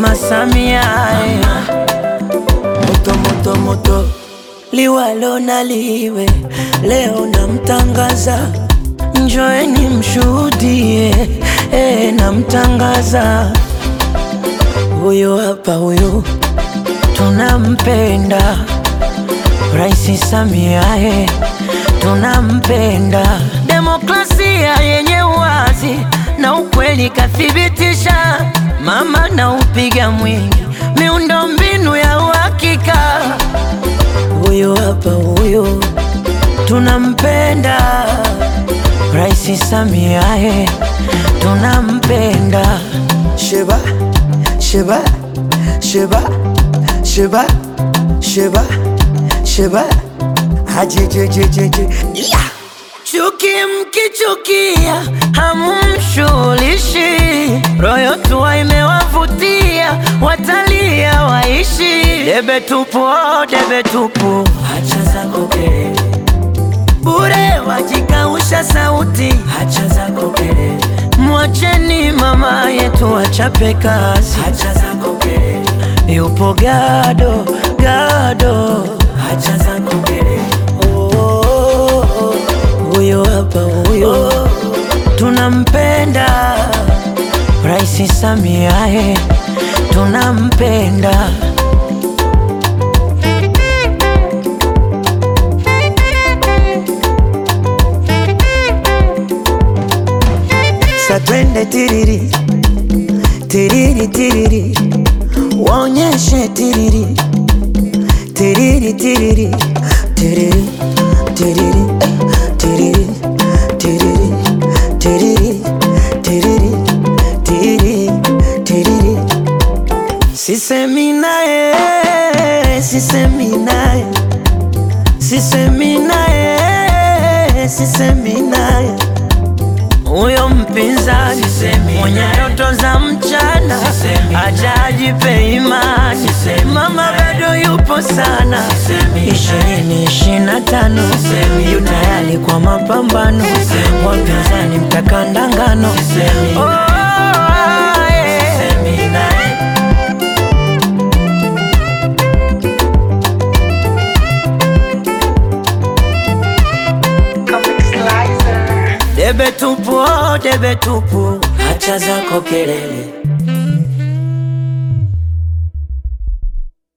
Mama Samia eh. Moto moto moto liwalo na liwe, leo namtangaza, njoeni mshuhudie eh, namtangaza huyo hapa, huyo tunampenda Rais Samia eh, tunampenda. Demokrasia yenye uwazi na ukweli kathibitisha, mama na upiga mwingi, miundo mbinu ya uhakika. Huyo hapa huyo tunampenda Rais Samia eh, tunampenda. Sheba, Sheba, Sheba, Sheba, Sheba, Sheba, hajejejejeje, yeah. Chuki mkichukia hamumshughulishi, royo tua imewavutia, watalia waishi. Debe tupu, oh, debe tupu, hacha zako kelele bure, wajikausha sauti, hacha zako kelele. Mwacheni mama yetu achape kazi, hacha zako kelele. Yupo gado gado, hacha zako kelele. Oh, oh, oh. Huyo hapa huyo tunampenda Rais Samia eh, tunampenda Sa twende tiriri, tiriri tiriri, waonyeshe tiriri, tiriri tiriri, tiriri tiriri, tiriri tiriri, tiriri tiriri, tiriri tiriri. Sisemi naye, sisemi naye, sisemi naye, sisemi naye huyo mpinzani mwenye ndoto za mchana aja ajipe imani, mama bado yupo sana. ishirini ishirini na tano yu tayari kwa mapambano, wapinzani mtakandangano. Oh, yeah. Debe tupu, oh, debe tupu, hacha zako kelele